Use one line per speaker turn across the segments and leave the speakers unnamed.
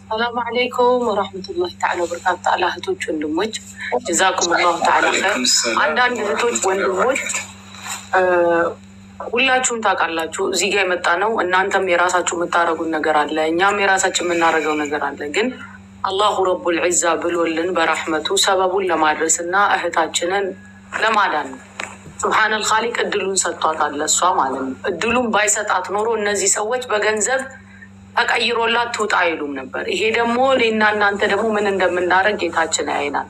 ሰላም አለይኩም ወራህመቱላሂ ተዓላ ወበረካቱ። ተዓላ እህቶች ወንድሞች፣ ጀዛኩም ላሁ ተዓላ ኸይር። አንዳንድ እህቶች ወንድሞች ሁላችሁም ታውቃላችሁ፣ እዚህ ጋር የመጣ ነው። እናንተም የራሳችሁ የምታደርጉት ነገር አለ፣ እኛም የራሳችን የምናደርገው ነገር አለ። ግን አላሁ ረቡል ዒዛ ብሎልን በራህመቱ ሰበቡን ለማድረስ እና እህታችንን ለማዳን ነው። ሱብሓነል ኻሊቅ እድሉን ሰጥቷታል፣ ለእሷ ማለት ነው። እድሉን ባይሰጣት ኖሮ እነዚህ ሰዎች በገንዘብ ተቀይሮላት ትውጣ አይሉም ነበር። ይሄ ደግሞ እኔና እናንተ ደግሞ ምን እንደምናደርግ ጌታችን ያይናል።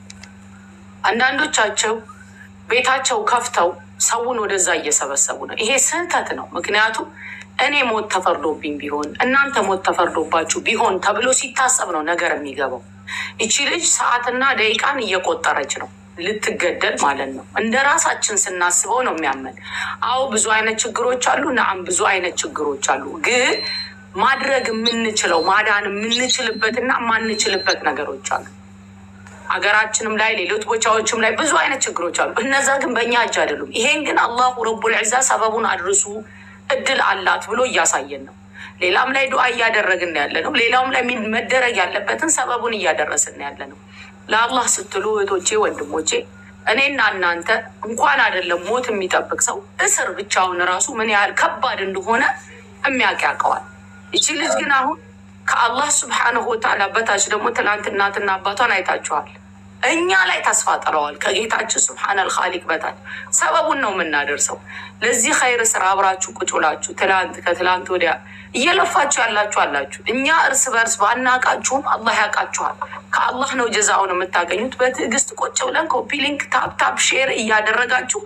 አንዳንዶቻቸው ቤታቸው ከፍተው ሰውን ወደዛ እየሰበሰቡ ነው። ይሄ ስህተት ነው። ምክንያቱም እኔ ሞት ተፈርዶብኝ ቢሆን እናንተ ሞት ተፈርዶባችሁ ቢሆን ተብሎ ሲታሰብ ነው ነገር የሚገባው። ይቺ ልጅ ሰዓትና ደቂቃን እየቆጠረች ነው ልትገደል ማለት ነው። እንደ ራሳችን ስናስበው ነው የሚያመን። አዎ ብዙ አይነት ችግሮች አሉ። ነአም ብዙ አይነት ችግሮች አሉ። ግን ማድረግ የምንችለው ማዳን የምንችልበትና የማንችልበት ነገሮች አሉ። ሀገራችንም ላይ ሌሎች ቦታዎችም ላይ ብዙ አይነት ችግሮች አሉ። እነዛ ግን በእኛ እጅ አይደሉም። ይሄን ግን አላሁ ረቡል ዒዛ ሰበቡን አድርሱ እድል አላት ብሎ እያሳየን ነው። ሌላም ላይ ዱዓ እያደረግን ያለ ነው። ሌላውም ላይ መደረግ ያለበትን ሰበቡን እያደረስን ያለ ነው። ለአላህ ስትሉ እህቶቼ፣ ወንድሞቼ እኔና እናንተ እንኳን አይደለም ሞት የሚጠብቅ ሰው እስር ብቻውን ራሱ ምን ያህል ከባድ እንደሆነ የሚያውቅ ያውቀዋል። ይቺ ልጅ ግን አሁን ከአላህ ስብሓንሁ ወተዓላ በታች ደግሞ ትናንት እናትና አባቷን አይታችኋል። እኛ ላይ ተስፋ ጥለዋል። ከጌታችን ስብሓነል ኻሊቅ በታች ሰበቡን ነው የምናደርሰው። ለዚህ ኸይር ስራ አብራችሁ ቁጭ ብላችሁ ትላንት ከትላንት ወዲያ እየለፋችሁ ያላችሁ አላችሁ። እኛ እርስ በርስ ባናቃችሁም አላህ ያውቃችኋል። ከአላህ ነው ጀዛውን የምታገኙት። በትዕግስት ቁጭ ብለን ኮፒ ሊንክ፣ ታፕ ታፕ፣ ሼር እያደረጋችሁ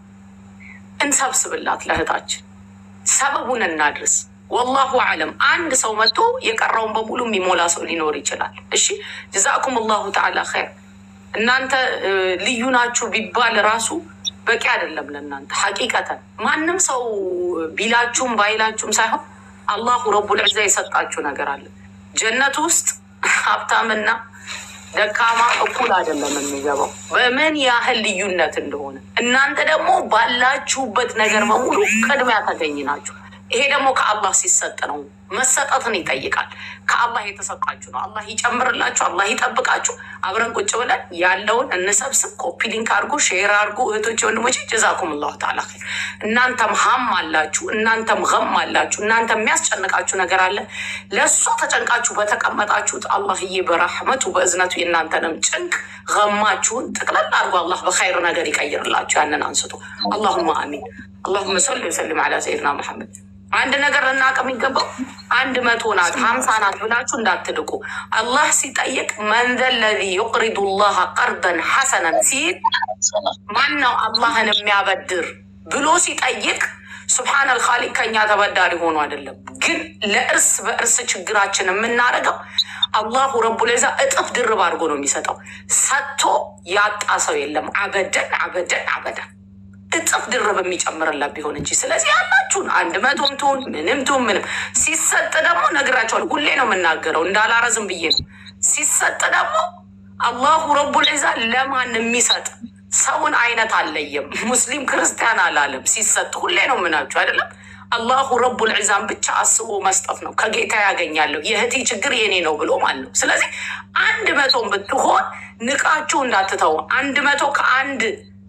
እንሰብስብላት ለእህታችን ሰበቡን እናድርስ። ወላሁ አለም። አንድ ሰው መጥቶ የቀረውን በሙሉ የሚሞላ ሰው ሊኖር ይችላል። እሺ ጀዛኩም ላሁ ተዓላ ኸይር። እናንተ ልዩ ናችሁ ቢባል ራሱ በቂ አይደለም ለእናንተ ሐቂቀተን። ማንም ሰው ቢላችሁም ባይላችሁም ሳይሆን አላሁ ረቡል ዒዛ የሰጣችሁ ነገር አለ። ጀነት ውስጥ ሀብታምና ደካማ እኩል አይደለም የሚገባው በምን ያህል ልዩነት እንደሆነ። እናንተ ደግሞ ባላችሁበት ነገር በሙሉ ቅድሚያ ተገኝ ናችሁ። ይሄ ደግሞ ከአላህ ሲሰጥ ነው። መሰጠትን ይጠይቃል። ከአላህ የተሰጣችሁ ነው። አላህ ይጨምርላችሁ፣ አላህ ይጠብቃችሁ። አብረን ቁጭ ብለን ያለውን እንሰብስብ። ኮፒ ሊንክ አድርጉ፣ ሼር አድርጉ። እህቶች ወንድሞች፣ ጀዛኩም ላሁ ተዓላ ኸይር። እናንተም ሀም አላችሁ፣ እናንተም ገም አላችሁ፣ እናንተ የሚያስጨንቃችሁ ነገር አለ። ለእሷ ተጨንቃችሁ በተቀመጣችሁት አላህዬ በራህመቱ በእዝነቱ የእናንተንም ጭንቅ ገማችሁን ጥቅለል አድርጎ አላህ በኸይር ነገር ይቀይርላችሁ። ያንን አንስቶ አላሁማ አሚን። አላሁመ ሰሊ ወሰሊም አላ ሰይድና መሐመድ። አንድ ነገር ልናውቅ የሚገባው አንድ መቶ ናት ሀምሳ ናት ብላችሁ እንዳትልቁ። አላህ ሲጠይቅ መንዘ ለዚ ዩቅሪዱ ላህ ቀርደን ሐሰነን ሲል ማን ነው አላህን የሚያበድር ብሎ ሲጠይቅ ሱብሓነል ኻሊቅ ከኛ ተበዳሪ ሆኖ አይደለም። ግን ለእርስ በእርስ ችግራችን የምናደርገው አላሁ ረቡል ዒዛ እጥፍ ድርብ አድርጎ ነው የሚሰጠው። ሰጥቶ ያጣ ሰው የለም። አበደን አበደን አበደን እጥፍ ድርብ የሚጨምርላት ቢሆን እንጂ። ስለዚህ ያላችሁን አንድ መቶም ትሁን ምንም ትሁን ምንም ሲሰጥ ደግሞ ነግራቸዋል። ሁሌ ነው የምናገረው እንዳላረዝም ብዬ ነው። ሲሰጥ ደግሞ አላሁ ረቡል ዒዛ ለማን የሚሰጥ ሰውን አይነት አለየም። ሙስሊም ክርስቲያን አላለም። ሲሰጥ ሁሌ ነው የምናችሁ አይደለም። አላሁ ረቡል ዒዛን ብቻ አስቦ መስጠት ነው። ከጌታ ያገኛለሁ የእህቴ ችግር የኔ ነው ብሎ ማለት ነው። ስለዚህ አንድ መቶም ብትሆን ንቃችሁ እንዳትተው። አንድ መቶ ከአንድ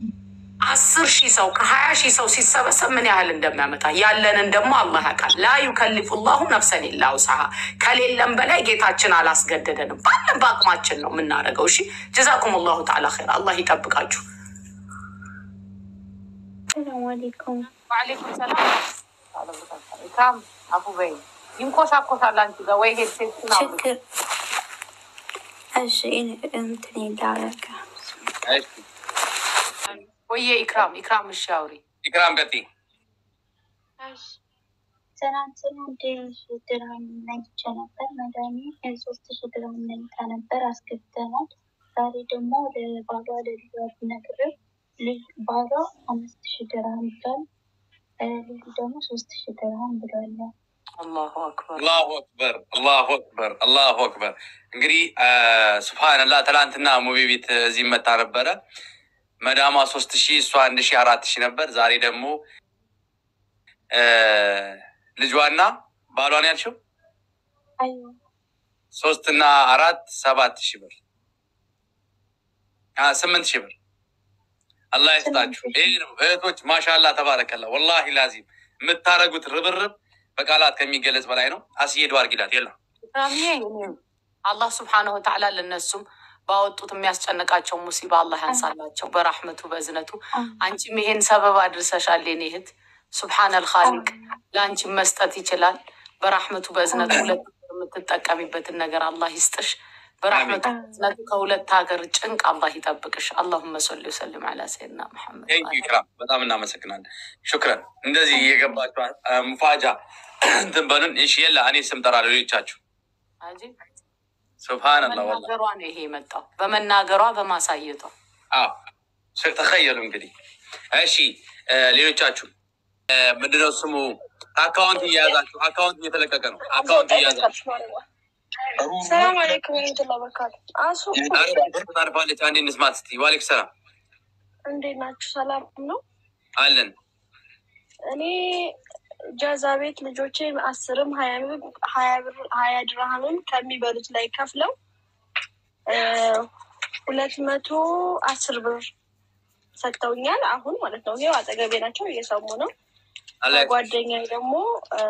አስር ሺህ ሰው ከሀያ ሺህ ሰው ሲሰበሰብ ምን ያህል እንደሚያመጣ ያለንን ደግሞ አላህ ያውቃል። ላ ዩከሊፉ ላሁ ነፍሰን ኢላ ውስሃ ከሌለም በላይ ጌታችን አላስገደደንም። ባለን በአቅማችን ነው የምናደርገው። እሺ ጀዛኩም ላሁ ተዓላ ኸይር። አላህ ይጠብቃችሁ።
ሰላም አለይኩም።
ዋሌኩም ሰላም። አፉ በይ ይንኮሳኮሳል አንቺ ጋር ወይ ሄድሴት
ችግር እሺ፣ እንትን ላረጋ
ወየ ኢክራም ኢክራም፣ እሺ አውሪ
ኢክራም ቀጥይ።
ትናንትና አንድ ሺ ድርሃም ነይቼ ነበር። መድኃኒት ሶስት ሺ ድርሃም ነይታ ነበር አስገብተናል። ዛሬ ደግሞ ለባሏ ለልጇ ብነግርህ ልጅ ባሏ አምስት ሺ ድርሃም ብሏል። ልጁ ደግሞ ሶስት ሺ ድርሃም ብሏል።
አላሁ አክበር
አላሁ አክበር አላሁ አክበር አላሁ አክበር። እንግዲህ ስብሓንላህ ትላንትና ሙቢ ቤት እዚህ መታ ነበረ። መዳማ ሶስት ሺህ እሷ አንድ ሺህ አራት ሺህ ነበር። ዛሬ ደግሞ ልጇና ባሏን ያልሽው
አዩ
ሶስት እና አራት ሰባት ሺህ ብር አ፣ ስምንት ሺህ ብር አላህ ይስጣችሁ። ይህ ነው እህቶች፣ ማሻላ ተባረከላ። ወላሂ ላዚም የምታደርጉት ርብርብ በቃላት ከሚገለጽ በላይ ነው። አስዬዱ አርጊላት የለም
ኢክራምዬ እኔም አላህ ስብሓነሁ ወተዓላ ለነሱም ባወጡት የሚያስጨንቃቸው ሙሲባ አላህ ያንሳላቸው በራህመቱ በእዝነቱ። አንቺም ይሄን ሰበብ አድርሰሻል የኔ እህት። ሱብሓነል ኻሊቅ ለአንቺም መስጠት ይችላል። በራህመቱ በእዝነቱ ሁለት የምትጠቀሚበትን ነገር አላህ ይስጥሽ። በራህመቱ በእዝነቱ ከሁለት ሀገር ጭንቅ አላህ ይጠብቅሽ። አላሁመ ሰሊ ወሰልም ዐላ ሰይድና መሐመድ
ቴንክ ዩ ኢክራም፣ በጣም እናመሰግናለን። ሹክረን። እንደዚህ እየገባችሁ አ፣ ሙፋጃ እንትን በሉን። እሺ የለ እኔ ስም ጠራ ሌሎቻችሁ።
አጂብ
ሱብሃነላህ ወላሂ
በመናገሯ ነው ይሄ የመጣው፣ በመናገሯ በማሳየቷ።
አዎ ሸ- ተኸየሉ እንግዲህ። እሺ እ፣ ሌሎቻችሁ እ፣ ምንድነው ስሙ? አካውንት እየያዛችሁ አካውንት እየተለቀቀ ነው። አካውንት እየያዛችሁ
ሰላም አለይኩም ወረህመቱላሂ ወበረካቱ። አሱ
ታርፋለች። አንዴ እንስማት እስኪ። ዋሌክ ሰላም
እንዴት ናችሁ? ሰላም ነው።
አለን።
እኔ ጃዛ ቤት ልጆቼ አስርም ሀያ ብር ሀያ ብር ሀያ ድርሃምም ከሚበሉት ላይ ከፍለው እ ሁለት መቶ አስር ብር ሰጥተውኛል። አሁን ማለት ነው። ይኸው አጠገቤ ናቸው፣ እየሰሙ ነው።
አላህ
ጓደኛዬ ደግሞ እ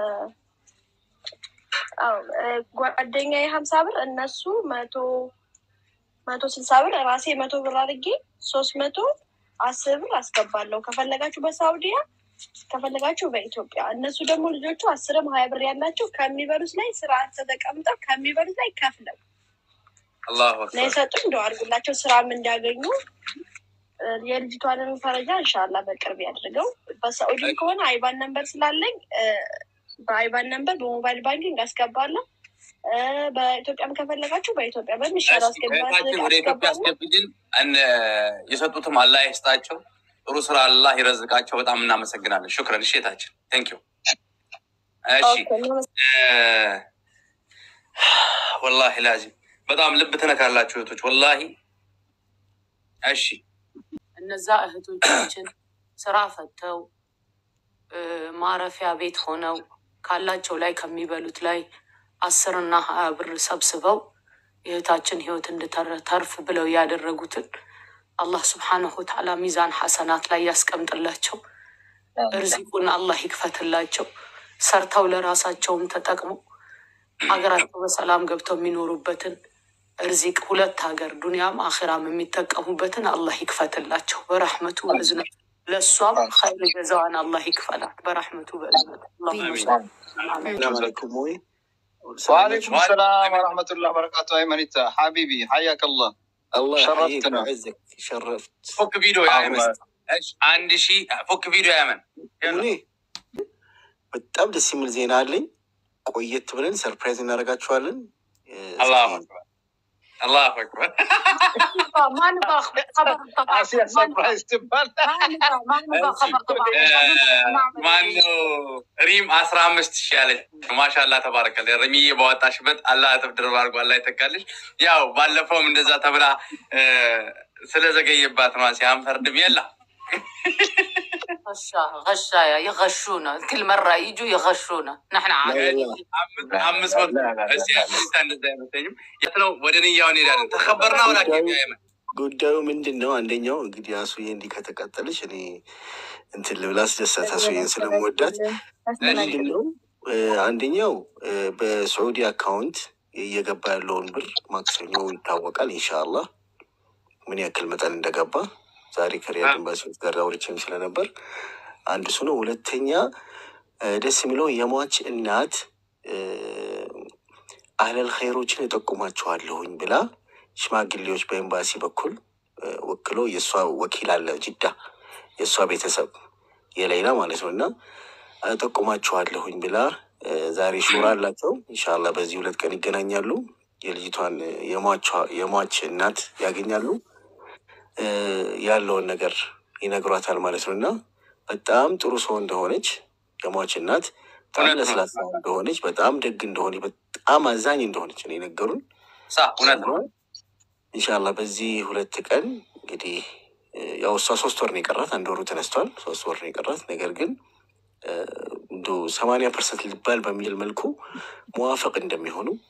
አዎ እ ጓደኛዬ ሀምሳ ብር እነሱ መቶ መቶ ስልሳ ብር ራሴ መቶ ብር አድርጌ ሶስት መቶ አስር ብር አስገባለሁ። ከፈለጋችሁ በሳውዲያ ከፈለጋችሁ በኢትዮጵያ። እነሱ ደግሞ ልጆቹ አስርም ሀያ ብር ያላቸው ከሚበሉት ላይ ስርዓት ተቀምጠው ከሚበሉት ላይ ከፍለው
አላሁ
ነው
አክበር።
የሰጡኝ። እንደው አድርጉላቸው ስራም እንዲያገኙ እ የልጅቷንም ፈረጃ እንሻላ በቅርብ ያድርገው። በሳኡዲም ከሆነ አይባን ነንበር ስላለኝ እ በአይባን ነንበር በሞባይል ባንኪንግ አስገባለሁ። እ በኢትዮጵያም ከፈለጋችሁ በኢትዮጵያ በሚሻለው
እሺ፣ እህታችን ወደ ኢትዮጵያ
አስገባለሁ።
አስገብልን። እነ የሰጡትም አላህ ይስጣቸው፣ ጥሩ ስራ አላህ ይረዝቃቸው። በጣም እናመሰግናለን። ሹክረን። እሺ እህታችን ቴንክ ዩ። እሺ
ኦኬ፣ እናመሰግናለን።
እ፣ ወላሂ ላዚም በጣም ልብ ትነካላችሁ እህቶች፣ ወላሂ እሺ
እነዛ እህቶቻችን ስራ ፈተው እ፣ ማረፊያ ቤት ሆነው ካላቸው ላይ ከሚበሉት ላይ አስርና ሀያ ብር ሰብስበው የእህታችን ህይወት እንድተርፍ ብለው ያደረጉትን አላህ ስብሓነሁ ወተዓላ ሚዛን ሐሰናት ላይ ያስቀምጥላቸው። እርዚቁን አላህ ይክፈትላቸው። ሰርተው ለራሳቸውም ተጠቅመው ሀገራቸው በሰላም ገብተው የሚኖሩበትን እርዚቅ ሁለት ሀገር ዱንያም አኼራም የሚጠቀሙበትን አላህ ይክፈትላቸው በረሕመቱ በእዝነቱ። ለእሷም ኸይር ገዛዋን አላህ ይክፈላት በረሕመቱ በእዝነቱ። አላሁመ ሰሊ አሜን።
السلام عليكم وي
وعليكم السلام ورحمة الله وبركاته أيمن حبيبي حياك الله
الله يحييك
شرفتنا.
ويعزك شرفت
ፎክ ቪዲዮ ያመን
አሁን-
እሺ፣ አንድ ሺ ፎክ ቪዲዮ ያመን
እኔ በጣም ደስ የሚል ዜና አለኝ። ቆየት ብለን ሰርፕራይዝ እናደርጋችኋለን። እ፣
አላሁ
እስኪ
አክበር አላሁ አክበር።
ما نبغى خبر طبعا
آسيا سربرايز تبال
ما نبغى ما نبغى خبر طبعا
ማነው ሪም አስራ አምስት ሺ ያለች ማሻላ ተባረከለ። ሪሚዬ በወጣሽበት አላህ እጥፍ ድርብ አድርጎ አላህ ይተካልሽ። ያው ባለፈውም እንደዛ ተብላ እ፣ ስለዘገየባት ነው ሲያንፈርድም የላ
غشا غشايا يغشونا كل مرة يجوا يغشونا نحن عارفين
አምስት አምስት መቶ እስኪ አምስት እንደዛ አይመስለኝም። የት ነው ወደ ንያው እንሄዳለን። ተከበርና ወላኪ ያመን
ጉዳዩ ምንድን ነው? አንደኛው እንግዲህ አሱዬ እንዲህ ከተቀጠለች እኔ እንትን ልብላ አስደሳት አሱዬን ስለምወዳት ምንድን ነው እ፣ አንደኛው እ፣ በሳዑዲ አካውንት እየገባ ያለውን ብር ማክሰኞ ይታወቃል። ኢንሻአላህ ምን ያክል መጠን እንደገባ ዛሬ ከሪያድ ኤምባሲዎች ጋር አውርቼም ስለነበር አንድ እሱ ነው። ሁለተኛ እ፣ ደስ የሚለው የሟች እናት እ፣ አህለል ኸይሮችን እጠቁማችኋለሁኝ ብላ ሽማግሌዎች በኤምባሲ በኩል እ፣ ወክሎ የእሷ ወኪል አለ ጅዳ የእሷ ቤተሰብ የሌላ ማለት ነው እና እጠቁማችኋለሁኝ ብላ እ፣ ዛሬ ሹራ አላቸው። ኢንሻላ በዚህ ሁለት ቀን ይገናኛሉ። የልጅቷን እ፣ የሟቿ- የሟች እናት ያገኛሉ። እ፣ ያለውን ነገር ይነግሯታል ማለት ነው እና በጣም ጥሩ ሰው እንደሆነች የሟች እናት በጣም
እውነት ነው።
ለስላሳ እንደሆነች በጣም ደግ እንደሆነች በጣም አዛኝ እንደሆነች ነው የነገሩን።
ሳ እውነት ነው።
ኢንሻላ በዚህ ሁለት ቀን እንግዲህ እ፣ ያው እሷ ሶስት ወር ነው የቀራት፣ አንድ ወሩ ተነስቷል። ሶስት ወር ነው የቀራት። ነገር ግን እንዶ ሰማንያ ፐርሰንት ሊባል በሚል መልኩ መዋፈቅ እንደሚሆኑ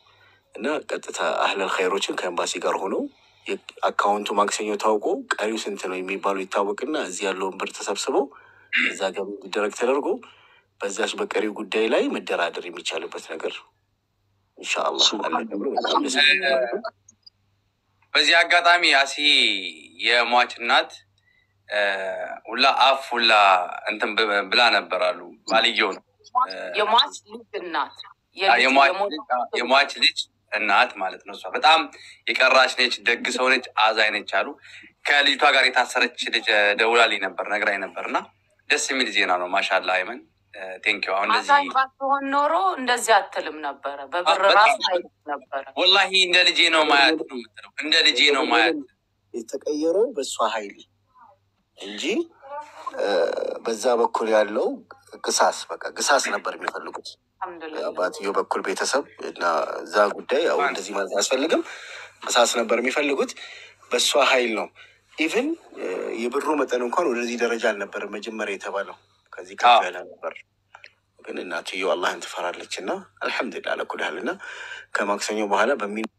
እና ቀጥታ አህለል ኸይሮችን ከኤምባሲ ጋር ሆነው አካውንቱ ማክሰኞ ታውቆ ቀሪው ስንት ነው የሚባሉ ይታወቅና እዚህ ያለውን ብር ተሰብስበው እዛ ገቢ እንዲደረግ ተደርጎ በዛች በቀሪው ጉዳይ ላይ መደራደር የሚቻልበት ነገር ኢንሻአላህ አለ ተብሎ በጣም ደስ የሚል ነው።
በዚህ አጋጣሚ አሲ የሟች እናት እ፣ ሁላ አፍ ሁላ እንትን ብ- ብላ ነበር አሉ ባልየው ነው
የሟች ልጅ እናት
አ፣ የሟች
የሞተ
ልጅ- አ፣ የሟች ልጅ እናት ማለት ነው። እሷ በጣም የቀራች ነች፣ ደግ ሰው ነች፣ አዛኝ ነች አሉ። ከልጅቷ ጋር የታሰረች ልጅ እ፣ ደውላልኝ ነበር ነግራኝ ነበር እና ደስ የሚል ዜና ነው። ማሻላ አይመን ቴንኪው። አሁን
አዛኝ
እንደዚህ
ባትሆን ኖሮ እንደዚህ አትልም ነበረ። በብር
በጣም
ራሱ አይልም ነበረ።
ወላሂ እንደ ልጄ ነው ማያት ነው የምትለው። እንደ ልጄ ነው ማያት
የተቀየረው በእሷ ኃይል እንጂ እ፣ በዛ በኩል ያለው ግሳስ በቃ ግሳስ ነበር የሚፈልጉት
አልሐምዱሊላህ
አባትየው በኩል ቤተሰብ እና እዛ ጉዳይ ያው እንደዚህ ማለት አያስፈልግም። ግሳስ ነበር የሚፈልጉት በእሷ ኃይል ነው። ኢቭን የብሩ መጠን እንኳን ወደዚህ ደረጃ አልነበረም መጀመሪያ የተባለው ከዚህ ከፍ
አዎ።
ያለ ነበር። ግን እናትየው አላህን ትፈራለች እና አልሐምዱሊላህ አለኩል ያህል እና ከማክሰኞ በኋላ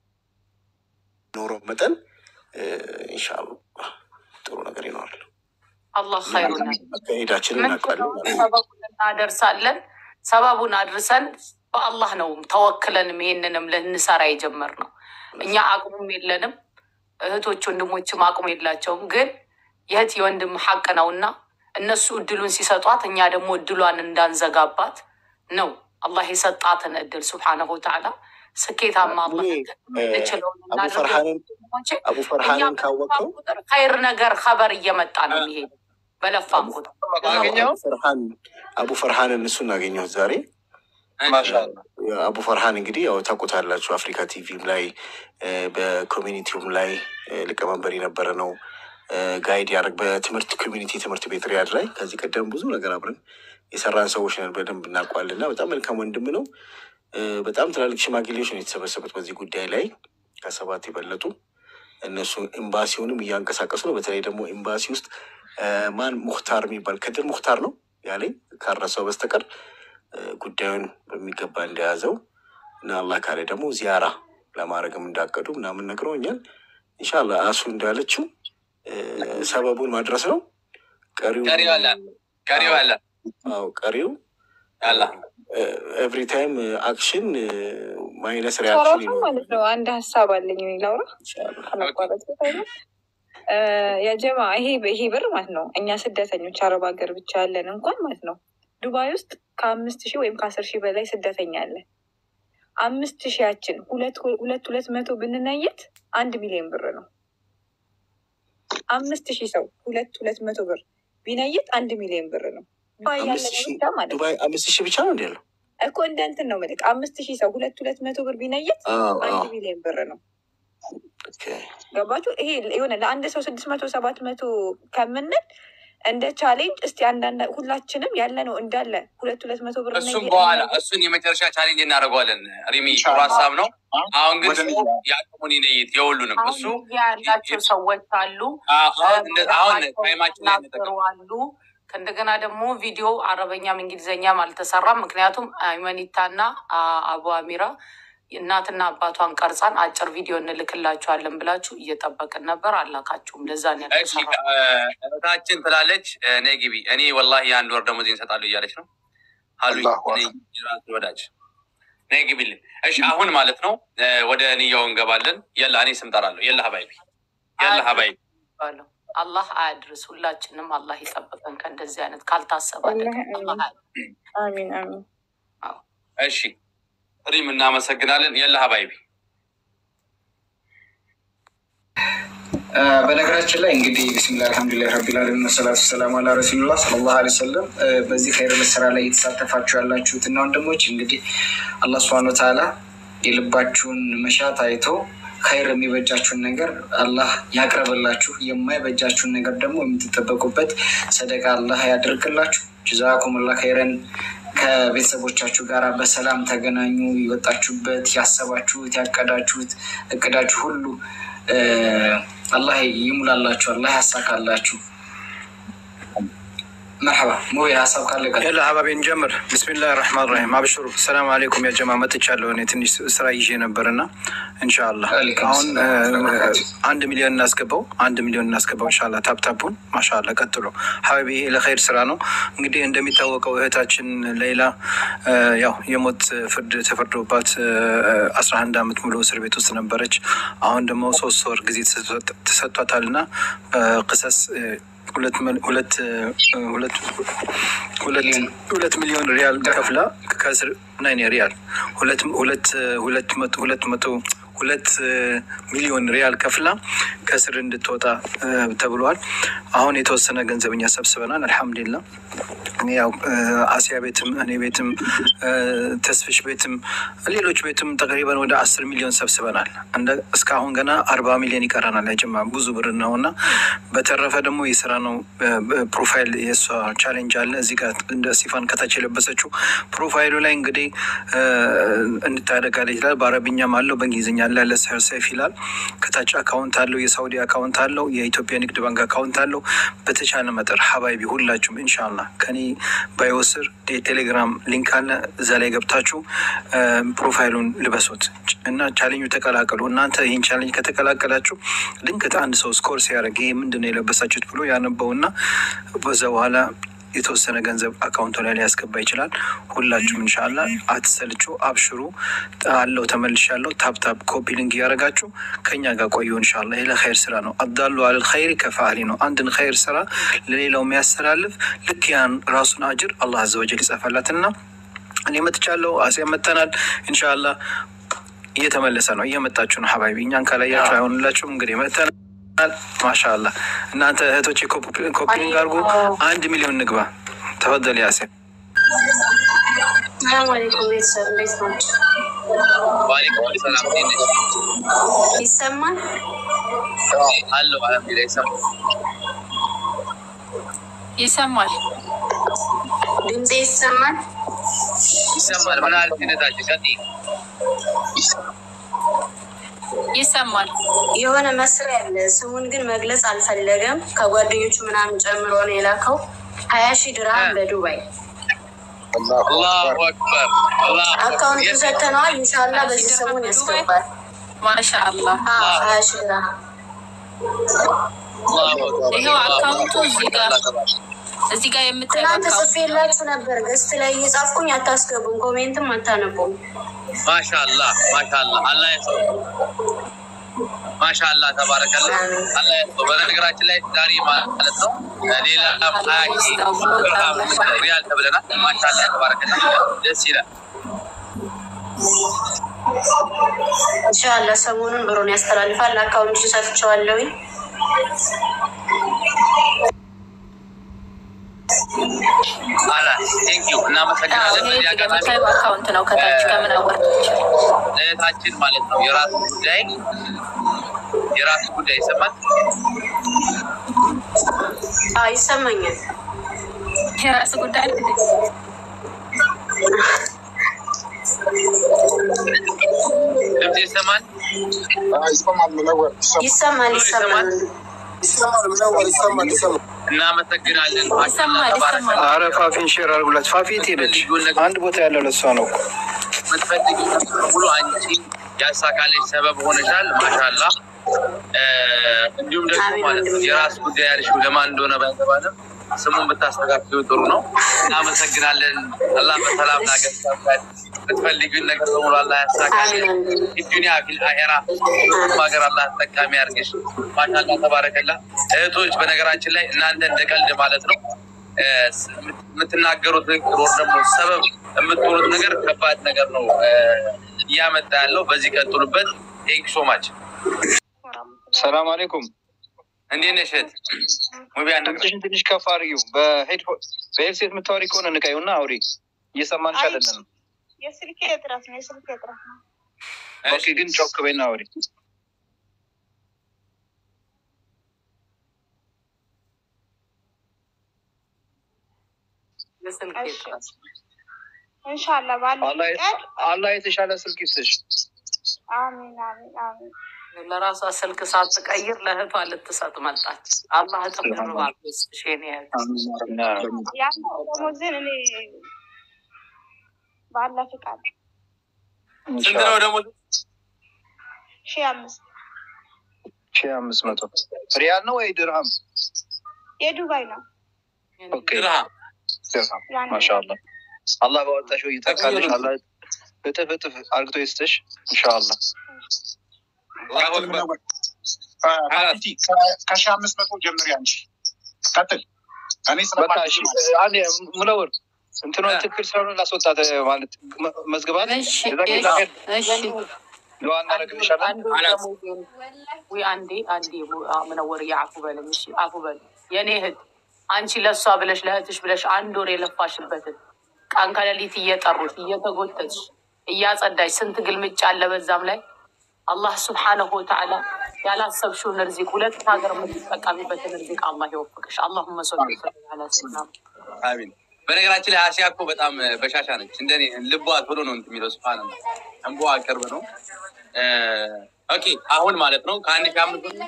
በሚኖረው መጠን እ፣ ኢንሻአላህ ጥሩ ነገር ይኖራል።
አላህ ኸይሩን ያድርግ።
አካሄዳችንን
ምን
እናውቃለን
ነው
ማለት ነው።
ሰበቡን እናደርሳለን። ሰበቡን አድርሰን በአላህ ነው ተወክለንም ይሄንንም ልንሰራ የጀመርነው። እኛ አቅሙም የለንም፣ እህቶች ወንድሞችም አቅሙ የላቸውም። ግን የእህት የወንድም ሀቅ ነውና እነሱ እድሉን ሲሰጧት እኛ ደግሞ እድሏን እንዳንዘጋባት ነው አላህ የሰጣትን እድል ሱብሓነሁ ወተዓላ ስኬታማ አላህ
እኔ እ፣
እንችለውን
አቡ
እናድርገው።
ፈርሃንን
ወንድሞቼ፣
አቡ
እኛ
ፈርሃንን ካወቀው
በለፋን ቁጥር ኸይር ነገር ኸበር እየመጣ ነው የሚሄድ በለፋን ቁጥር
አገኘው
አቡ ፈርሃን አቡ ፈርሃንን እሱ እናገኘሁት ዛሬ
ማሻአላ
አቡ ፈርሃን እንግዲህ ያው ታውቁታላችሁ። አፍሪካ ቲቪም ላይ እ፣ በኮሚኒቲውም ላይ እ፣ ሊቀመንበር የነበረ ነው። እ፣ ጋይድ ያደርግ በትምህርት ኮሚኒቲ ትምህርት ቤት ሪያድ ላይ ከዚህ ቀደም ብዙ ነገር አብረን የሰራን ሰዎች ነን። በደንብ እናውቀዋለን እና በጣም መልካም ወንድም ነው። እ፣ በጣም ትላልቅ ሽማግሌዎች ነው የተሰበሰቡት በዚህ ጉዳይ ላይ ከሰባት የበለጡ እነሱ ኤምባሲውንም እያንቀሳቀሱ ነው። በተለይ ደግሞ ኤምባሲ ውስጥ እ፣ ማን ሙክታር የሚባል ከድር ሙክታር ነው ያለኝ ካረሰው በስተቀር እ፣ ጉዳዩን በሚገባ እንደያዘው እና አላህ ካለ ደግሞ ዚያራ ለማድረግም እንዳቀዱ ምናምን ነግረውኛል። ኢንሻላህ አሱ እንዳለችው እ፣ ሰበቡን ማድረስ ነው። ቀሪው
ቀሪው አለ ቀሪው አለ
አዎ ቀሪው
አላ
ኤቭሪ ታይም አክሽን ማይነስ
ሰራቱ
ሪያክሽን
ማለት ነው። አንድ ሀሳብ አለኝ እኔ ላውራ
ይቻላል።
ከመቋረጥ በፊት እ፣ የጀማ ይሄ ይሄ ብር ማለት ነው እኛ ስደተኞች አረብ ሀገር ብቻ ያለን እንኳን ማለት ነው ዱባይ ውስጥ ከአምስት ሺህ ወይም ከአስር ሺህ በላይ ስደተኛ አለ። አምስት ሺያችን ሁለት ሁለት ሁለት መቶ ብንነየት አንድ ሚሊዮን ብር ነው። አምስት ሺህ ሰው ሁለት ሁለት መቶ ብር ቢነይት አንድ ሚሊዮን ብር ነው። ዱባይ
አምስት
ያለነው
ሺህ
ብቻ ማለት ነው
ዱባይ አምስት ሺህ ብቻ ነው እንዲ ያለው?
እኮ እንደ እንትን ነው መልክ አምስት ሺህ ሰው ሁለት ሁለት መቶ ብር ቢነይት
አዎ
አንድ
አዎ
ሚሊዮን ብር ነው።
ኦኬ።
ገባችሁ? ይሄ የሆነ ለአንድ ሰው ስድስት መቶ ሰባት መቶ ከምንል እንደ ቻሌንጅ እስቲ አንዳንድ ሁላችንም ያለ ነው እንዳለ ሁለት ሁለት መቶ ብር
እሱም
ነይ-
በኋላ እሱን የመጨረሻ ቻሌንጅ እናደርገዋለን። ሪሚ ጥሩ ሀሳብ ነው። አሁን ግን
ወደ
ሰው የአቅሙን ይነይት የሁሉንም
አሁን
እሱ
ሚዲያ ያላቸው ሰዎች አሉ።
አሁን እንደ- አሁን ታይማችን ላይ
ናገሩ
እንጠቀም።
አሉ። ከእንደገና ደግሞ ቪዲዮ አረበኛም እንግሊዝኛም አልተሰራም። ምክንያቱም አይመኒታና አ- አቡ አሚራ እናትና አባቷን ቀርጻን አጭር ቪዲዮ እንልክላችኋለን ብላችሁ እየጠበቅን ነበር፣ አላካችሁም። ለዛ ነው
እሺ
ያልተሰራ።
እህታችን ትላለች ነይ ግቢ። እኔ ወላሂ የአንድ ወር ደሞዝ እንሰጣለሁ እያለች ነው አሉኝ።
አላሁ
እኔ ራሴ ወዳጅ ነይ ግቢልን። እሺ አሁን ማለት ነው እ፣ ወደ ንያው እንገባለን። የላ እኔ ስም ጠራለሁ። የላ ሀባይቢ የላ ሀባይቢ
ባለው አላህ አያድርስ። ሁላችንም አላህ ይጠብቀን ከእንደዚህ አይነት ካልታሰበ አደጋ።
አላህ አሚን።
አላህ አያድርስ።
አሚን አሚን።
እሺ ሪም እናመሰግናለን። የላ ሀባይቢ
አ፣ በነገራችን ላይ እንግዲህ ቢስሚላህ አልሐምዱሊላህ ረቢል ዓለሚን ወሰላቱ ሰላም አላ ረሱሉላህ ሰለላሁ ዐለይሂ ወሰለም። አ፣ በዚህ ኸይር ስራ ላይ የተሳተፋችሁ ያላችሁት እና ወንድሞች እንግዲህ አላህ ሱብሃነሁ ወተዓላ የልባችሁን መሻት አይቶ ኸይር የሚበጃችሁን ነገር አላህ ያቅርብላችሁ፣ የማይበጃችሁን ነገር ደግሞ የምትጠበቁበት ሰደቃ አላህ ያደርግላችሁ። ጀዛኩሙላህ ኸይረን። ከቤተሰቦቻችሁ ጋር በሰላም ተገናኙ። የወጣችሁበት ያሰባችሁት ያቀዳችሁት እቅዳችሁ ሁሉ እ፣ አላህ ይሙላላችሁ፣ አላህ ያሳካላችሁ። መርሐባ ሙቤ ሀሳብ ካለ ቀጥል።
ያለ ሀባቤ እንጀምር። ብስሚላህ ራህማን ራሂም አብሽሩ። ሰላም አሌይኩም ያ ጀማ መጥቻለሁ። እኔ ትንሽ ስራ ይዤ ነበር እና እንሻላ
ወአለይኩም
አሁን
ሰላም
እ፣ አንድ ሚሊዮን እናስገባው፣ አንድ ሚሊዮን እናስገባው እንሻላ። ታፕታፑን ማሻላ ቀጥሎ ሀባቤ፣ ይሄ ለኸይር ስራ ነው። እንግዲህ እንደሚታወቀው እህታችን ሌላ እ፣ ያው የሞት ፍርድ ተፈርዶባት አስራ አንድ አመት ሙሉ እስር ቤት ውስጥ ነበረች። አሁን ደግሞ ሶስት ወር ጊዜ ተሰጥ- ተሰጥቷታል እና ቅሰስ ሁለት መል- ሁለት እ፣ ሁለት ሁለት ሁለት ሚሊዮን ሪያል ከፍላ ከስር ናይን ሪያል ሁለት ሁለት ሁለት መቶ ሁለት መቶ ሁለት እ፣ ሚሊዮን ሪያል ከፍላ ከስር እንድትወጣ እ፣ ተብሏል። አሁን የተወሰነ ገንዘብ እኛ ሰብስበናል። አልሐምዱሊላ ያው እ፣ አሲያ ቤትም እኔ ቤትም እ፣ ተስፍሽ ቤትም ሌሎች ቤትም ተቅሪበን ወደ አስር ሚሊዮን ሰብስበናል። እንደ እስካሁን ገና አርባ ሚሊዮን ይቀረናል። ያጀማ ብዙ ብር ነው እና በተረፈ ደግሞ የስራ ነው እ፣ ፕሮፋይል የእሷ ቻሌንጅ አለ እዚህ ጋር እንደ ሲፋን ከታች የለበሰችው ፕሮፋይሉ ላይ እንግዲህ እ፣ እንድታደጋለ ይላል። በአረብኛም አለው በእንግሊዝኛ አለ ያለ ሰር ሰይፍ ይላል። ከታች አካውንት አለው የሳውዲ አካውንት አለው የኢትዮጵያ ንግድ ባንክ አካውንት አለው። በተቻለ መጠር ሀባይቢ ሁላችሁም ኢንሻላ ከኔ ባይወስር የቴሌግራም ሊንክ አለ እዛ ላይ ገብታችሁ እ፣ ፕሮፋይሉን ልበሱት እና ቻሌንጁ ተቀላቀሉ። እናንተ ይህን ቻሌንጅ ከተቀላቀላችሁ ድንገት አንድ ሰው ስኮር ሲያደርግ ይሄ ምንድን ነው የለበሳችሁት ብሎ ያነበውና በዛ በኋላ የተወሰነ ገንዘብ አካውንቱ ላይ ሊያስገባ ይችላል። ሁላችሁም እንሻላ አትሰልቹ፣ አብሽሩ አለው ተመልሻለሁ። ታፕታፕ ኮፒ ሊንክ እያደረጋችሁ ከኛ ጋር ቆዩ። እንሻላ ይህ ለኸይር ስራ ነው። አብዳሉ አለል ኸይሪ ከፋአሊ ነው። አንድን ኸይር ስራ ለሌላው የሚያስተላልፍ ልክ ያን ራሱን አጅር አላህ አዘወጀል ይጻፈላትና እኔ መጥቻለሁ። አሲያ መጥተናል። እንሻላ እየተመለሰ ነው። እየመጣችሁ ነው ሀባይቢ። እኛን ካላያችሁ አይሆንላችሁም። እንግዲህ መጥተናል። ማሻአላ እናንተ እህቶች ኮፒሊንግ አድርጉ። አንድ ሚሊዮን ንግባ። ተፈደል ያሴ
ሰላም አለይኩም ቤተሰብ እንዴት ናቸው?
ዋሌኩም ሰላም እንዴት ነሽ?
ይሰማል?
አለሁ አልሐምዱሊላህ ይሰማል።
ይሰማል።
ድምፄ ይሰማል?
ይሰማል። ምን አለ ቴነታችን ቀጥይ።
ይሰማል።
የሆነ መስሪያ አለ፣ ስሙን ግን መግለጽ አልፈለገም። ከጓደኞቹ ምናምን ጨምሮ ነው የላከው። ሀያ ሺህ ድርሃም በዱባይ
አላሁ አክበር አላሁ
አካውንቱ
አክበር።
ሰተነዋል። ኢንሻላ በዚህ ስሙን ያስገባል።
ማሻአላህ
አዎ፣ ሀያ ሺህ ድርሃም
አላሁ አክበር።
ይኸው አካውንቱ እዚህ ጋር እዚህ ጋር የምታየው
ትናንት
አካውንት
ጽፌላችሁ ነበር። ገስት ላይ እየጻፍኩኝ አታስገቡም፣ ኮሜንትም አታነቡም።
ማሻአላህ ማሻአላህ አላህ ያሰው ማሻአላህ ተባረከላ አላህ ያሰው። በነገራችን ላይ ዛሬ ማለት ነው ሌላ ሀያ ሺህ ድርሃም ሪያል ተብለናል። ማሻአላህ ተባረከላ ደስ ይላል።
ኢንሻላ ሰሞኑን ብሩን ያስተላልፋል። አካውንቱ ሰጥቼዋለሁኝ።
አላ ቴንኪዩ እናመሰግናለን።
ይሄ
በዚህ
እዚህ ጋር
አጋጣሚ
የምታየው አካውንት ነው። ከታች ከምን አወርደች
እህታችን ማለት ነው የራሱ ጉዳይ የራሱ ጉዳይ ይሰማል።
አዎ፣ ይሰማኛል።
የራስ ጉዳይ ነው እንዴ?
ድምፅ ይሰማል።
ይሰማል፣ ይሰማል።
እናመሰግናለን።
ይሰማል፣ ይሰማል።
አረ ፋፊን ሼር አድርጉላት። ፋፊ የት ሄደች? አንድ ቦታ ያለው ለሷ ነው እኮ።
የምትፈልጊው ሙሉ አንቺ ያሳካለች ሰበብ ሆነሻል። ማሻላ እንዲሁም ደግሞ
አሜን
ማለት ነው
ወንድሜ።
የራስ ጉዳይ ያልሽው ለማን እንደሆነ ባይገባንም ስሙን ብታስተካክሉ ጥሩ ነው። እናመሰግናለን። አላህ በሰላም ላገሳል የምትፈልጊውን ነገር በሙሉ አላህ ያሳካልሽ።
አሜን ወንድሜ።
ዱኒያ ፊል አሄራ ሁሉም ሀገር አላህ ተጠቃሚ ያርግሽ። ማሻላ ተባረከላ። እህቶች በነገራችን ላይ እናንተ እንደ ቀልድ ማለት ነው እ፣ የምትናገሩት ንግግር ወር ደግሞ ሰበብ የምትሆኑት ነገር ከባድ ነገር ነው እ፣ እያመጣ ያለው። በዚህ ቀጥሉበት። ቴንክ ሶ ማች።
ሰላም አሌይኩም።
እንዴት ነሽ እህት? ሙቢያ
ድምፅሽን ትንሽ ከፍ አድርጊው። በሄድሴት የምታወሪ ከሆነ ንቃዩና አውሪ። እየሰማንሽ አይደለንም።
የስልኬ እጥረት ነው። የስልኬ እጥረት ነው።
ኦኬ፣ ግን ጮክ በይና አውሪ።
እንሻላ ባለ
አላህ
ቀን
አላህ የተሻለ ስልክ ይስጥሽ።
አሚን አሚን አሚን።
ለራሷ ስልክ ሳትቀይር ለእህቷ ልትሰጥ መጣች። አላህ እጥፍ ድርብ አድርጎ ይስጥሽ የኔ እህት።
ያለው ደሞዝን እኔ ባለ ፍቃድ
ስንት ነው ደግሞ?
ሺህ አምስት
ሺህ አምስት መቶ ሪያል ነው ወይ ድርሃም?
የዱባይ ነው።
ኦኬ
ድርሃም
ድርሃም።
ያን
ማሻአላህ አላህ ባወጣሽው ይተካልሽ። አላህ እጥፍ እጥፍ አርግቶ ይስጥሽ ኢንሻአላህ።
አላሁ አክበር።
ከሺህ አምስት መቶ ጀምሪ አንቺ ቀጥል። እኔ
በቃ እሺ፣
ስለማልችል
አንዴ ሙነውር እንትኗ ትክክል ስለሆነ ላስወጣት ማለት መ- መዝግባት
እሺ
የዛ ጊዜ ላሄድ
እሺ
ዱዓ እናደርግልሻለን።
አንዱ ደሞዜን ወይ አንዴ አንዴ ምነወር አፉ በለኝ እሺ፣ አፉ በለኝ የኔ እህት። አንቺ ለእሷ ብለሽ ለእህትሽ ብለሽ አንድ ወር የለፋሽበትን ቀን ከሌሊት እየጠሩት እየተጎተች እያጸዳች ስንት ግልምጫ አለ በዛም ላይ አላህ ስብሓነሁ ወተዓላ ያላሰብሽውን ርዚቅ ሁለት ሀገር የምትጠቀሚበትን ርዚቅ አላህ ይወፍቅሽ። አላሁመ ሰሊ ላ ስና
አሚን። በነገራችን ላይ አሲያ እኮ በጣም በሻሻ ነች። እንደኔ ልቧ ቶሎ ነው እንትን የሚለው ስፋን ነው እንቧ ቅርብ ነው። እ፣ ኦኬ አሁን ማለት ነው ከአንድ ሺህ አምስት መቶ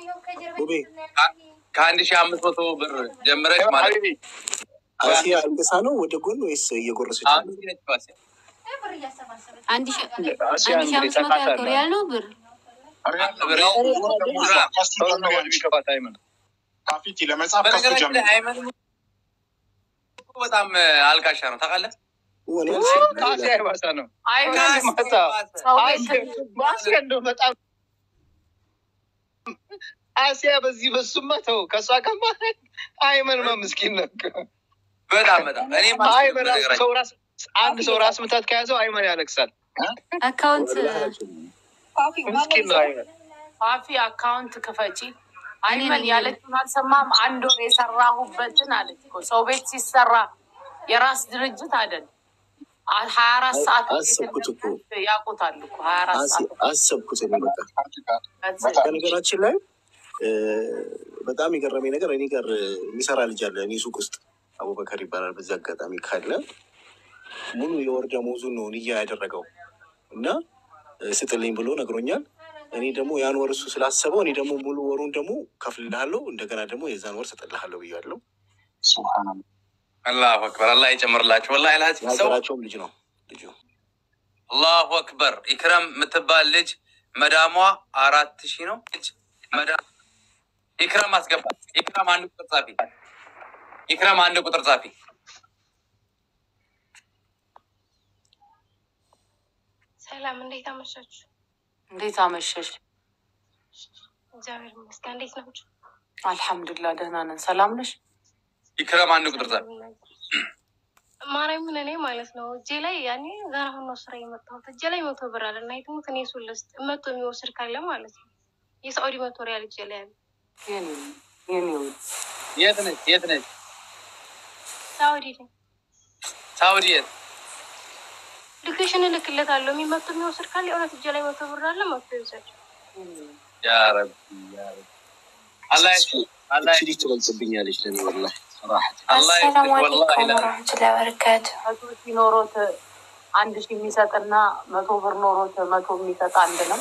ከአንድ ሺህ አምስት መቶ ብር ጀምረች ማለት ነው።
አሲያ አልቅሳ ነው ወደ ጎን ወይስ እየጎረሰች
አሁን
ነው?
እዚህ ነች አሲያ።
አንድ ሺ
አሲያ
አንድ ሺ
እንግዲህ
አምስት መቶ
ተካታ
ያክል ሪያል ነው ብር
ብር
ቶሎ ነው የሚከፋት አይመን
ካፊቲ ለመጻፍ ከሱ
በነገራችን
ጀምሪ።
ላይ አይመን እኮ በጣም አልቃሻ ነው ታውቃለህ።
ወኔ
አሲያ የባሰ ነው።
አይመን
መጣ
ሰው
አሲያ አሲያ እንደው በጣም አሲያ በዚህ በሱማ ተው ከእሷ ጋር ማለት አይመንማ ምስኪን ነው።
በጣም በጣም እኔ
አይመን ሰው ራስ አንድ ሰው ራስ ምታት ከያዘው አይመን ያለቅሳል።
አካውንት
ምስኪን ነው አይመን።
ፋፊ አካውንት ክፈቺ። አይመን ያለችውን አልሰማም። አንድ ወር የሰራሁበትን አለች እኮ ሰው ቤት ሲሰራ የራስ ድርጅት አይደል ሀያ አራት ሰዓት
አሰብኩት እኮ
ያውቁታል እኮ ሀያ አራት
አስ-
ሰዓት
አሰብኩት እኔ በቃ በነገራችን ላይ እ፣ በጣም የገረመኝ ነገር እኔ ጋር የሚሰራ ልጅ አለ እኔ ሱቅ ውስጥ አቡበከር ይባላል። በዚህ አጋጣሚ ካለ ሙሉ የወር ደመወዙን ነው ንያ ያደረገው እና እ፣ ስጥልኝ ብሎ ነግሮኛል። እኔ ደግሞ ያን ወር እሱ ስላሰበው እኔ ደግሞ ሙሉ ወሩን ደግሞ ከፍልልሃለሁ እንደገና ደግሞ የዛን ወር ስጥልሃለሁ ብያለሁ።
ሱብሃነላህ
አላሁ አክበር። አላህ ይጨምርላችሁ። ወላሂ ላዚ ሰው
የሀገራቸውም ልጅ ነው ልጁ።
አላሁ አክበር። ኢክረም የምትባል ልጅ መዳሟ አራት ሺህ ነው። ልጅ መዳ- ኢክረም አስገባት። ኢክረም አንድ ቁጥር ጻፊ። ኢክረም አንድ ቁጥር ጻፊ።
ሰላም፣ እንዴት አመሻችሁ?
እንዴት አመሸሽ?
እግዚአብሔር ይመስገን። እንዴት ናችሁ?
አልሐምዱሊላህ ደህና ነን። ሰላም ነሽ?
ኢክረም አንድ ቁጥር ጻፊ።
ማርያምን እኔ ማለት ነው እጄ ላይ ያኔ ገና አሁን ነው ስራ የመጣሁት እጄ ላይ መቶ ብር አለ እና የትሙት እኔ እሱን ልስጥ መቶ የሚወስድ ካለ ማለት ነው የሳዑዲ መቶ ሪያል እጄ ላይ አለ።
የኔ የኔ ውድ
የት ነች? የት ነች?
ሳዑዲ ላይ
ሳውዲ የት?
ልክሽን እልክለታለሁ። የሚመቶ የሚወስድ ካለ የእውነት እጄ ላይ መቶ ብር አለ መቶ ይውሰድ።
ያ ረቢ ያ ረቢ። አላህ ያሽ- አላህ
እቺ ልጅ ትበልጥብኛለች ለኔ ወላሂ ራሐት
አላህ ያሽ-
አሰላሙ
ወላሂ
አለይኩም
ላ-
ወረህመቱላሂ ወበረካቱ።
መቶ ሺህ ኖሮት አንድ ሺህ የሚሰጥና መቶ ብር ኖሮት መቶ የሚሰጥ አንድ ነው።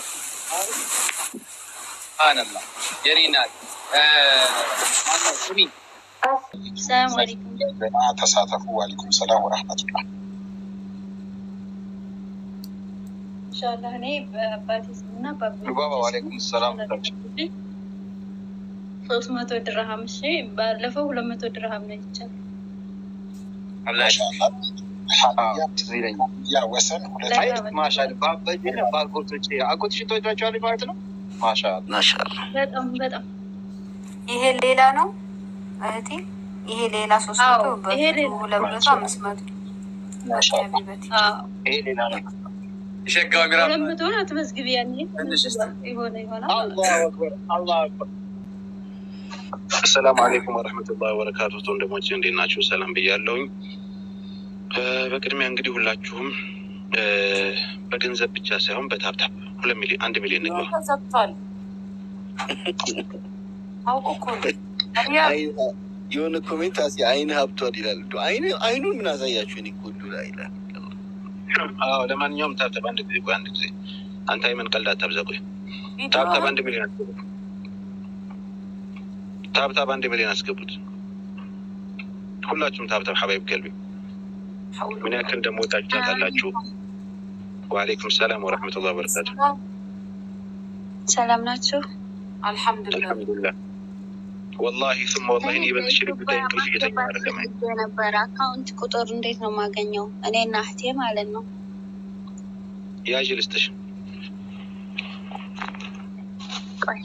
ሱብሃነላህ የኔ ናት። እ፣ ማነው ስሚ
ሰላም አለይኩም።
ተሳተፉ። ዋሊኩም ሰላም ወረሕመቱላህ።
ኢንሻላህ እኔ በአባቴ ስምና
ሉባባ ዋሌኩም ሰላም ታቸው
ሶስት መቶ ድርሃም እሺ፣ ባለፈው ሁለት መቶ ድርሃም ነው ይቻላል።
አላህ ያሽ-
ማሻአላህ
ትዝ ይለኛል።
ያ ወሰን ሁለት
አይ ማሻል በጅነ በአጎቶች አጎትሽ ተወዳቸዋለች ማለት ነው። ማሻል
ማሻአላ
በጣም በጣም
ይሄ ሌላ ነው እህቴ፣ ይሄ ሌላ ሶስት
አዎ፣
መቶ
ይሄ ሌላ
ሁለት መቶ አምስት መቶ ሀቢበቴ
ይሄ ሌላ ነው።
የሸጋው ሚራ
ሁለት መቶውን አትመዝግቢ። ያኔ
ትንሽ እስኪ
የሆነ ይሆናል ማለት ነው።
አላሁ አክበር አላሁ አክበር።
አሰላሙ አሌይኩም ወረህመቱላሂ ወበረካቱ። ወንድሞች እንዴት ናችሁ? ሰላም ብያለሁኝ። እ፣ በቅድሚያ እንግዲህ ሁላችሁም እ፣ በገንዘብ ብቻ ሳይሆን በታብታብ ሁለት ሚሊዮን አንድ ሚሊዮን ንግባ።
ተዘግቷል። አውቁ እኮ ነው። ያ
የሆነ ኮሜንት አስ አይን ሀብቷል ይላል። እንደው አይን አይኑን ምን አሳያችሁ? እኔ እኮ እንደው ላይ ይላል።
አዎ፣ ለማንኛውም ታብታብ አንድ ጊዜ ቆይ፣ አንድ ጊዜ አንተ አይመን ቀልድ አታብዛ። ቆይ ታብታብ አንድ ሚሊዮን አስገቡት። ታብታብ አንድ ሚሊዮን አስገቡት። ሁላችሁም ታብታብ ሀባይብ ገልቢ ምን ያክል እንደምወዳችሁ ታውቃላችሁ። ወአሌይኩም ሰላም ወረሕመቱላህ ወበረካቱ።
ሰላም ናችሁ?
አልሐምዱሊላህ
አልሐምዱሊላህ ወላሂ ስማ ወላሂ እኔ በዚህ ሽሪክ ጉዳይ እንቅልፍ እየተኛ አይደለም።
የነበረ አካውንት ቁጥር እንዴት ነው የማገኘው? እኔና እህቴ ማለት ነው።
ያዥ ልስጥሽ።
ቆይ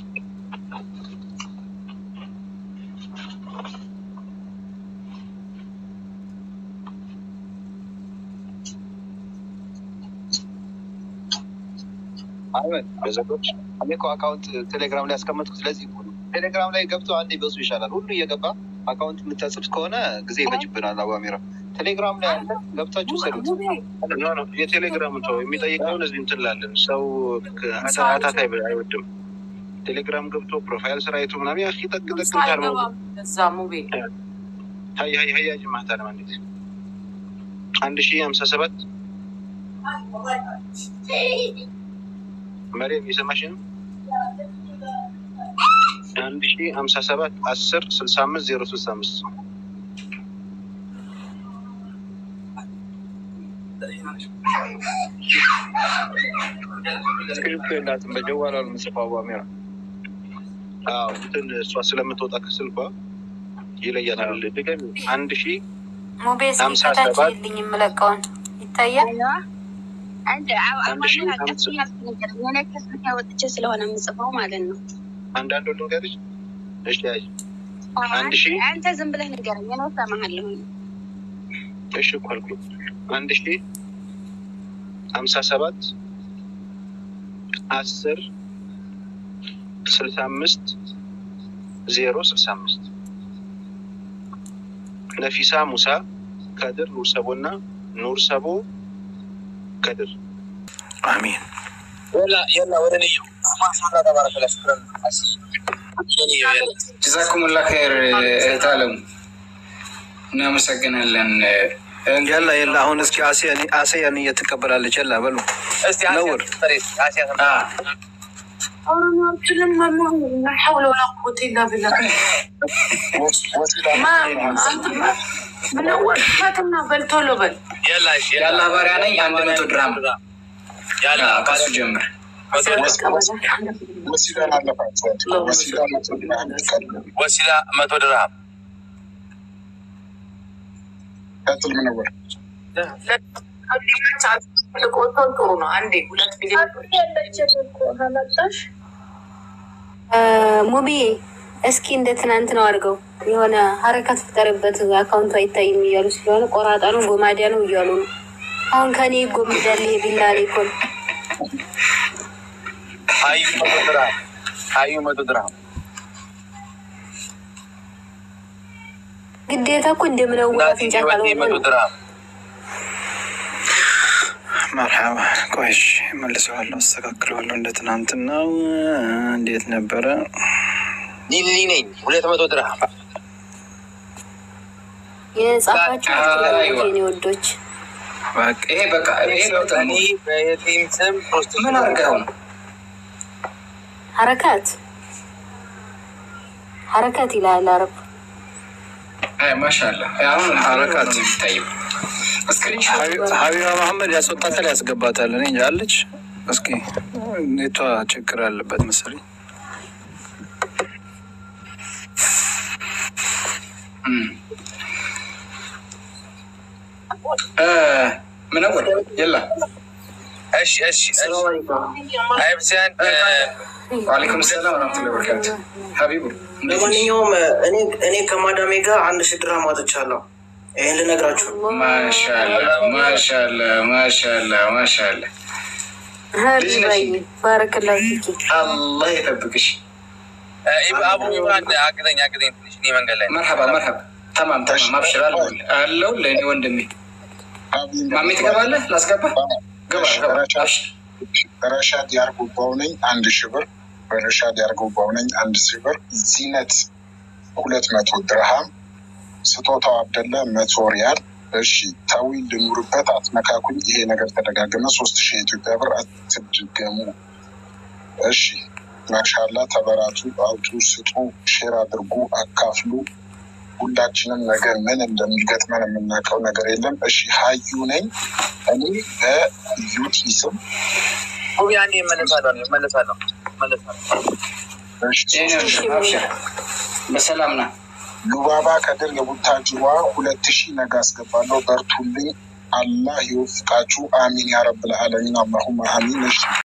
አህመድ በዘጎች እኔ እኮ አካውንት ቴሌግራም ላይ ያስቀመጥኩት ስለዚህ እኮ ነው። ቴሌግራም ላይ ገብቶ አንዴ በሱ ይሻላል። ሁሉ እየገባ አካውንት የምታጽፍ ከሆነ ጊዜ ይፈጅብናል። አዋሚራ ቴሌግራም ላይ አለ፣ ገብታችሁ ሰዱት።
ኖ ኖ የቴሌግራም ሰው የሚጠይቀውን እዚህ እንትን ላለን ሰው አታት አይወድም። ቴሌግራም ገብቶ ፕሮፋይል ስራ አይቶ ምናምን ያ ጠቅ ጠቅ ታርመው
እዛ ሙቤ
ሀይ ሀይ ሀይ ያጅ ማታ ለማለት አንድ ሺህ ሀምሳ ሰባት መሬም እየሰማሽ ነው? አንድ ሺህ ሀምሳ ሰባት አስር ስልሳ አምስት ዜሮ ስልሳ አምስት
ስክሪፕቶ የላትም በጀዋላ ነው የምጽፈው። አዋሚራ
አዎ እንትን እሷ ስለምትወጣ ከስልኳ ይለያታል። ድገሚ አንድ ሺህ
ሙቤ እስኪ
ሀምሳ
ከታች
ሰባት
የልኝ የምለቀውን ይታያል።
አንድ
አንድ ሺህ
አማራ ቀስ
ሀምሳ
እያልክ ነገር የሆነ ከስልክ ወጥቼ ስለሆነ የምጽፈው ማለት ነው።
አንዳንዱ ልንገርሽ። እሺ ያዥ አንድ ሺህ
አንተ ዝም ብለህ ንገረኝ፣ እኔ እሰማሃለሁ።
እሺ እኮ አልኩኝ። አንድ ሺህ ሀምሳ ሰባት አስር ስልሳ አምስት ዜሮ ስልሳ አምስት ነፊሳ ሙሳ ከድር ኑር ሰቦ እና ኑር ሰቦ ከድር
አሚን።
የላ ወደ ልዩ ማሻላ ተባረከላ ሽክረን
ጀዛኩሙላ ኸይር እህት አለሙ እናመሰግናለን።
የላ የላ አሁን እስኪ አሴያን እየትቀበላለች የላ በሉ ነውር
አሁንም ሐውለ ወላ ቁወተ ኢላ ቢላህ ምነወር ፈትና በል ቶሎ በል
የአላህ ባሪያ ነኝ። አንድ መቶ ድራም ከሱ ጀምር።
ወሲላን አለፋት። ወሲላ መቶ ድርሃም ይቀድማል።
ወሲላ መቶ ድርሃም
ቀጥል ምነወር
ልቆቶን ጥሩ ነው። አንዴ ሁለት ሚሊዮን
ሙቢ እስኪ እንደ ትናንት ነው አድርገው የሆነ ሀረካት ፍጠርበት አካውንቱ አይታይም እያሉ ስለሆነ ቆራጣ ነው ጎማዲያ ነው እያሉ ነው። አሁን ከኔ ጎምዳል ቢላ ሌኮን
ሀዩ መቶ ድርሃም ሀዩ መቶ ድርሃም
ግዴታ እኮ እንደምነው አፍንጫ ካልሆነ
መቶ
ነው።
ድርሃም
መርሐባ ቆይሽ መልሰዋለሁ፣ አስተካክለዋለሁ። እንደ ትናንትናው እንዴት ነበረ?
ሊሊ ነኝ ሁለት መቶ ድርሃም
የጻፋችሁ
አይዋ።
የኔ ወዶች
በቃ ይሄ በቃ ይሄ ምርጥ ነው።
እኔ በየቲም ስም ሶስት
ምን አድርገው ነው?
ሀረካት ሀረካት ይላል አረብ
አይ ማሻአላ አሁን
ሐረካት።
ነው የሚታየው። እስክሪንሾት
ሀቢባ መሐመድ ያስወጣታል ያስገባታል። እኔ እንጃ አለች። እስኪ ኔቷ ችግር አለበት መሰለኝ።
ምነወር የላ
እሺ እሺ አይብሲያን
ዋሌኩም ሰላም ወረመቱላ በረካቱ ሀቢቡ እንዴት ነሽ?
ለማንኛውም እኔ እኔ ከማዳሜ ጋር አንድ ሺህ ድርሃም አውጥቻለሁ። ይህን ልነግራችሁ ነው።
ማሻአላ ማሻአላ ማሻአላ ማሻአላ ልጅ ነሽ?
ሀቢባይ ባረከላ ፊኪ
አላህ ይጠብቅሽ።
አቡ ኢማን አግዘኝ አግዘኝ ትንሽ እኔ መንገድ ላይ ነኝ።
መርሐባ መርሐባ ተማም ተማም አብሽር አለሁልህ አለው ለእኔ ወንድሜ ማሜ ትገባለህ? ላስገባ ገባ ገባ አብሽር
ረሻድ ያርጉባው ነኝ አንድ ሺህ ብር። ረሻድ ያርጉባው ነኝ አንድ ሺህ ብር። ዚነት ሁለት መቶ ድርሃም። ስጦታው አብደላ መቶ ሪያል። እሺ ታዊ ልኑርበት፣ አትነካኩኝ። ይሄ ነገር ተደጋገመ። ሶስት ሺህ የኢትዮጵያ ብር አትድገሙ። እሺ ማሻላ ተበራቱ፣ አውጡ፣ ስጡ፣ ሼር አድርጉ፣ አካፍሉ። ሁላችንም ነገር ምን እንደሚገጥመን የምናውቀው ነገር የለም። እሺ ሀዩ ነኝ እኔ በዩቲ ስም
ሁቢ አንዴ እመለሳለሁ እመለሳለሁ እመለሳለሁ።
በሰላም ና
ሉባባ ከድር የቡታጅሯ ሁለት ሺህ ነገ አስገባለሁ። በርቱልኝ። አላህ ይወፍቃችሁ። አሚን ያረብል ዓለሚን። አላሁማ አሚን። እሺ